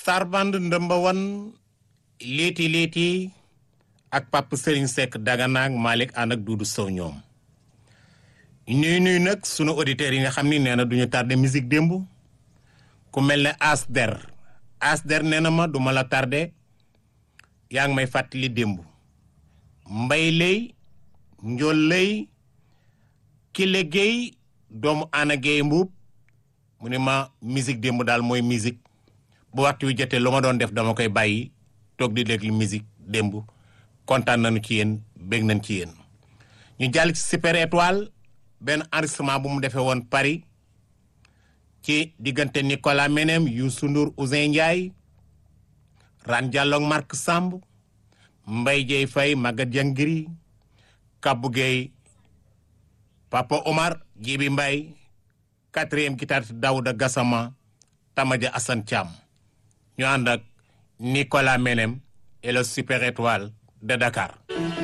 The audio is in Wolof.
Sarband ndëmba wan léeti léeti ak Pape Serigne Seck Dagana ak Malick ànd ak Doudou Sow ñoom ñuy nuyu nag sunu auditeurs yi nga xam ni nee na duñu tardé musique démb ku mel ne Asder Asder nee na ma duma la tardé yaa ngi may fàttali démb mbay lay njool lay kile géey doomu ana géey mbuub mu ne ma musique démb daal mooy musique bu waxtu wi jotee lu ma doon def dama koy bàyyi toog di déglu musique démb kontaan nañu ci yéen bég nañ ci yéen ñu jàll ci super étoile benn enregistrement bu mu defee woon Paris ci diggante Nicolas Menem Youssou Ndour Ouzin Ndiaye Ran Diallo Marc Samb Mbaye Dieye Faye Maguette Diangiri Kabou Gueye Papa Omar Djibi Mbaye quatrième guitariste Daouda Gassama Tamaja Assane Thiam ñu ànd ak Nicolas Menem et le super étoile de Dakar